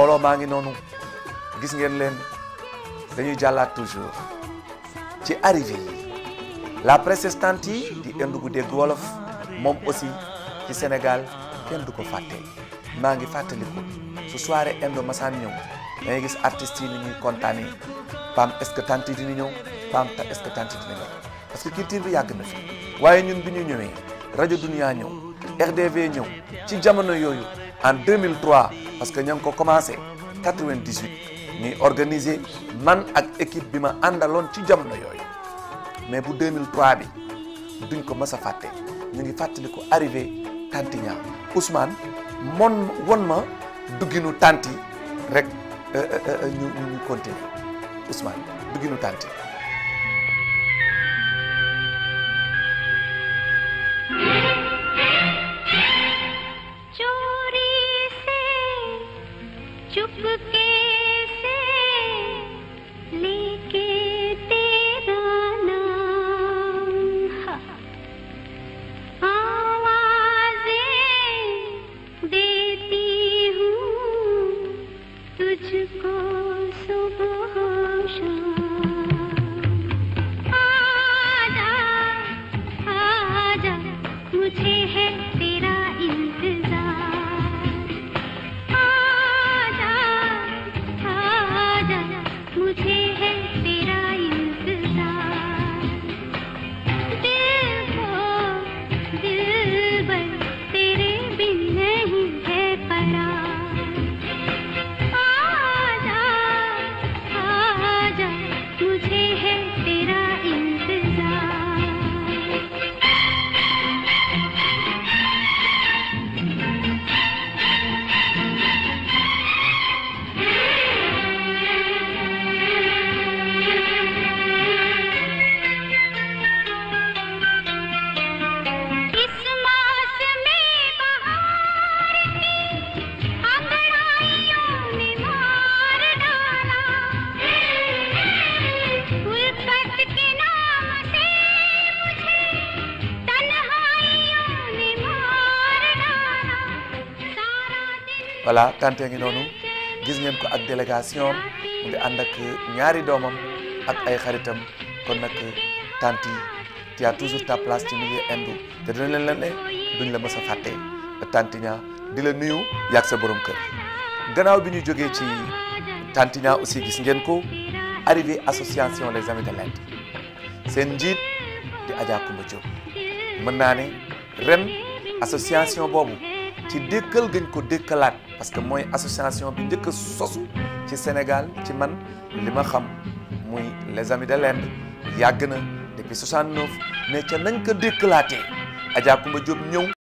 mbooloo maa ngi noonu gis ngeen leen dañuy jàllaat toujours ci arrivé yi la protestante yi di indi gu dégg wolof moom aussi ci Sénégal kenn du ko fàtte maa ngi fàttaliku su soirée indo masaan ñëw da ngay gis artistes yi ni ñuy kontaanee pam est-ce que tante yi dina ñëw pam est-ce que tante dina ñëw parce que culture bi yàgg na fi waaye ñun bi ñu ñëwee rajo Dunia ñëw RDV ñëw ci jamono yooyu en 2003 parce que ña ngi ko commencé 98 ñuy organiser man ak équipe bi ma àndaloon ci jamono yooyu mais bu 2003 bi duñ ko mës a fàtte ñu ngi fàttali ko arrivé Tantiña Ousmane mon won ma dugginu tanti rek ñu ñu ñu continuer Ousmane dugginu tanti चोरी से चुपके से लेके तेरा नाम हा। आवाज़ें देती हूँ तुझको सुबह शाम आजा आजा मुझे है तेरा इंतजार आजा आजा मुझे है तेरा इंतजार दिल को दिलबर तेरे बिन नहीं है करार आजा आजा मुझे है तेरा इंतजार इस मौसमे बहार की अंगड़ाइयों ने मार डाला उल्फत के नाम से मुझे तन्हाइयों ने मार डाला सारा दिन voilà tante ngi noonu gis ngeen ko ak délégation am mu ngi ànd ak ñaari doomam ak ay xaritam kon nag tante yi tu as toujours ta place ci milieu indu te dina leen leen ne duñ la mës a fàtte tantiña di la nuyu yàgg sa borom kër gannaaw bi ñu jógee ci tantiña aussi gis ngeen ko arrivé association les amis de l'Inde seen njiit di Adja Koumba Diop mën naa ne ren association boobu ci dékkal gañ ko dékkalaat parce que mooy association bi njëkk a sosu ci Sénégal ci man li ma xam muy les amis de l'Inde yàgg na depuis 69 mais ca nañ ko dékkalaatee Adja Koumba Diop ñëw